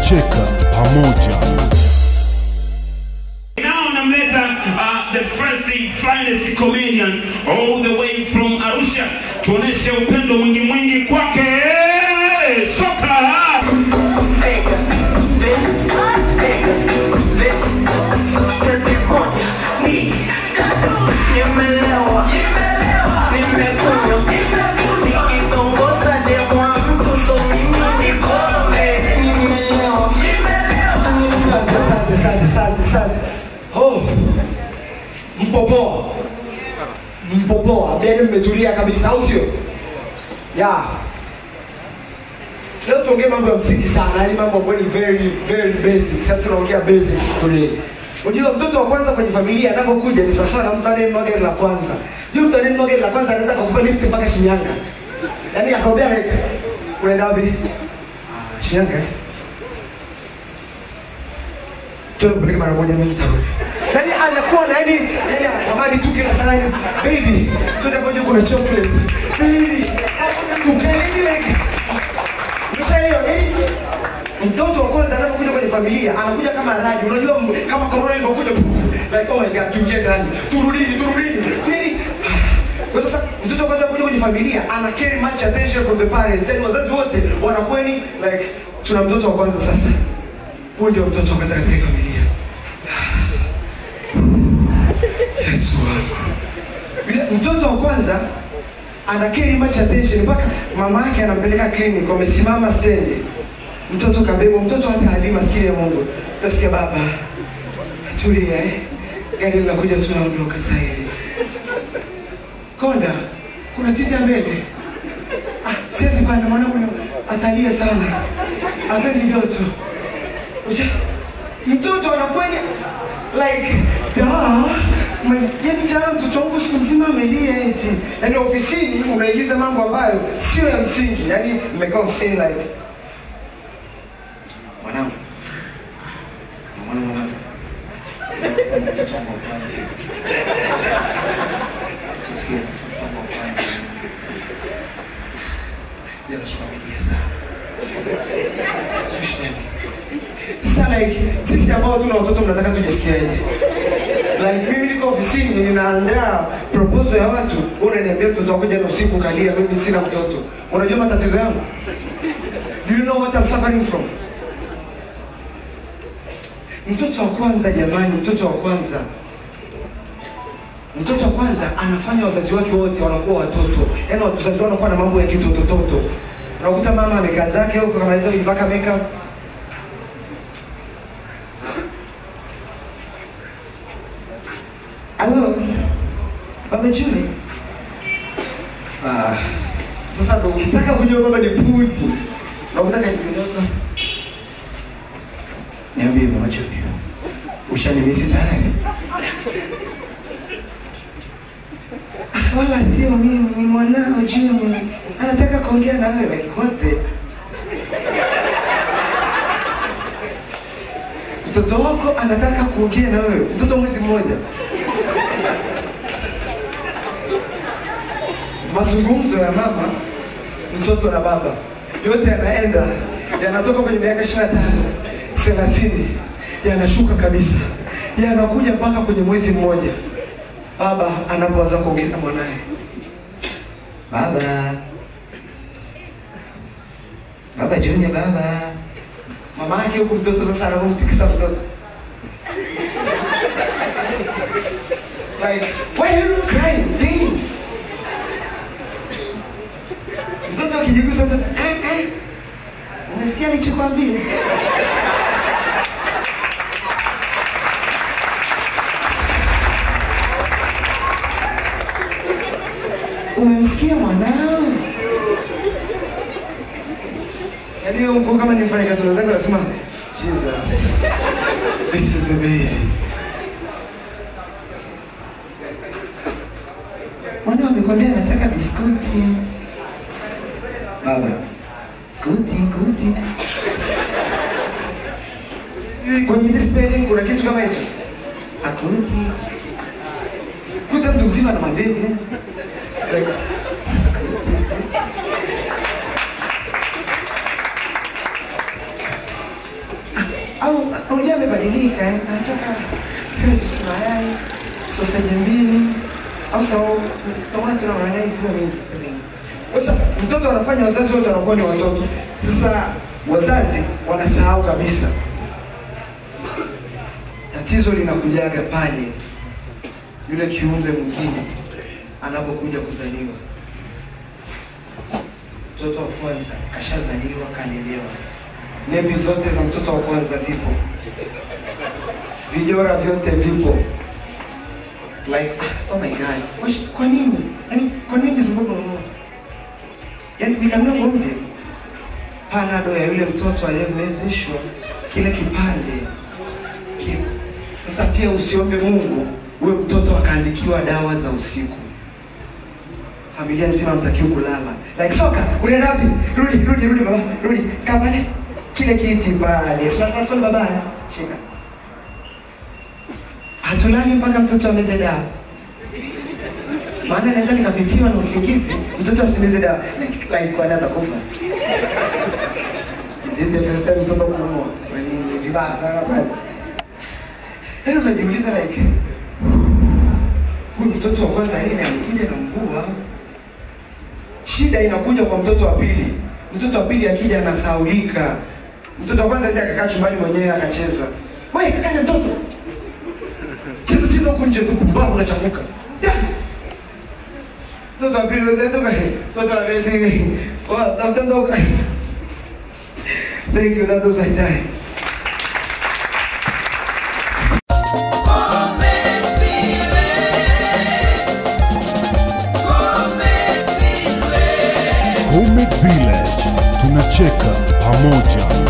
tunacheka pamoja. Now namleta uh, the first and finest comedian all the way from Arusha, tuoneshe upendo mwingi mwingi kwake soka. Asante, asante, asante, asante, asante. Oh, mpo poa, mpo poa, mbele mmetulia kabisa, au sio? Ya leo tuongee mambo ya msingi sana, yani mambo ambayo ni very very basic. Sasa tunaongea basic today. Unajua mtoto wa kwanza kwenye familia anapokuja ni sawasawa na mtu anayenunua gari la kwanza. Yule mtu anayenunua gari la kwanza anaweza kukupa lift mpaka Shinyanga, yaani akamwambia like, unaenda wapi? Ah, Shinyanga eh? tunapeleka mara moja mimi nitarudi. Yaani anakuwa na yani yani anatamani tu kila saa yani baby twende moja kuna chocolate. Baby tukeni like Mshaelewa yani mtoto wa kwanza anapokuja kwenye familia anakuja kama radi. Unajua mb- kama corona ilivyokuja puf, like oh my god tuingie ndani. Turudini turudini. Yani kwa sasa mtoto wa kwanza kuja kwenye familia ana carry much attention from the parents. Yani wazazi wote wanakuwa ni like tuna mtoto wa kwanza sasa. Huyu ndio mtoto wa kwanza katika hii familia. Yesu wangu. Yule Mtoto wa kwanza ana carry much attention mpaka mama yake anampeleka clinic, wamesimama stendi, mtoto kabebwa, mtoto hata hali maskini ya Mungu. Utasikia baba, tulia eh, gari linakuja, tunaondoka sasa hivi. Konda, kuna siti ya mbele. Ah, siwezi panda, mwanangu ni- atalia sana, apendi joto. Uja- mtoto anakwenda like da ma- yani jana mtoto wangu siku mzima amelia eti yani ofisini unaigiza mambo ambayo sio ya msingi yani mmekaa ofisini like mwanangu mwana mwanangu mtoto wangu wa kwanza Sikia, mtoto wangu wa kwanza jana siku amelia sana Sio shida sasa like sisi ambao tuna watoto mnataka tujisikiaje like mimi niko ofisini ninaandaa proposal ya watu wewe unaniambia mtoto wako jana usiku kalia mimi sina mtoto unajua matatizo yangu do you know what I'm suffering from mtoto wa kwanza jamani mtoto wa kwanza mtoto wa kwanza anafanya wazazi wake wote wanakuwa watoto yaani wazazi wao wanakuwa na mambo ya kitotototo unakuta mama amekaa zake huko kamaliza kujipaka makeup Alo, Baba Juni. Ah, sasa ndo ukitaka kujua baba ni puzi. Na ukitaka nikidogo. Niambie Baba Juni. Ushanimisi tayari? Ah, Wala sio mimi, ni mwanao Juni. Anataka kuongea na wewe kote. Mtoto wako anataka kuongea na wewe, mtoto mwezi mmoja. mazungumzo ya mama mtoto na baba yote yanaenda yanatoka kwenye miaka ishiri na tano thelathini yanashuka kabisa yanakuja mpaka kwenye mwezi mmoja baba anapoanza kuongea na mwanaye baba baba junior baba mama yake huku mtoto sasa anavyomtikisa mtoto like why are you not crying Damn. mtoto akijigusa tu eh, eh. umesikia nilichokwambia umemsikia mwanao yaani huyo mkuu kama ni mfanya kazi wenzangu nasema jesus this is the baby mwanao amekwambia anataka biskuti baba kuti kuti kwenye hizi spelling kuna kitu kama hicho akuti kuta mtu mzima na mandevu like, unajua amebadilika eh? anataka pesos mayai sausage mbili au sau tomato na mayai ziwe mingi mingi. Sasa mtoto anafanya wazazi wote wanakuwa ni watoto. Sasa wazazi wanasahau kabisa. Tatizo linakujaga pale yule kiumbe mwingine anapokuja kuzaliwa. Mtoto wa kwanza kashazaliwa, kalelewa, nebi zote za mtoto wa kwanza zipo, vijora vyote vipo like oh my god Wash- kwa nini yani kwa nini zimbogo mno yani nikanua ngombe panado ya yule mtoto aliyemezeshwa kile kipande ki, sasa pia usiombe mungu huyo mtoto akaandikiwa dawa za usiku familia nzima mtakiwa kulala like soka unaenda wapi rudi rudi rudi baba rudi kaa pale kile kiti pale smartphone baba shika hatulali mpaka mtoto ameze dawa maana naweza nikapitiwa na usingizi mtoto asimeze dawa like kwani atakufa Is it the first time mtoto kuumwa Kwani ni vibaya sana kwani Yaani unajiuliza like huyu mtoto wa kwanza nini amekuja na mvua shida inakuja kwa mtoto wa pili mtoto wa pili akija anasaulika mtoto wa kwanza aweza akakaa chumbani mwenyewe akacheza wewe kakana mtoto cheza cheza huko nje tu pumbavu unachafuka Da! mtoto wa pili wewe toka mtoto wa pili wa tafuta mtoto thank you that was my time Homemade Village tunacheka pamoja.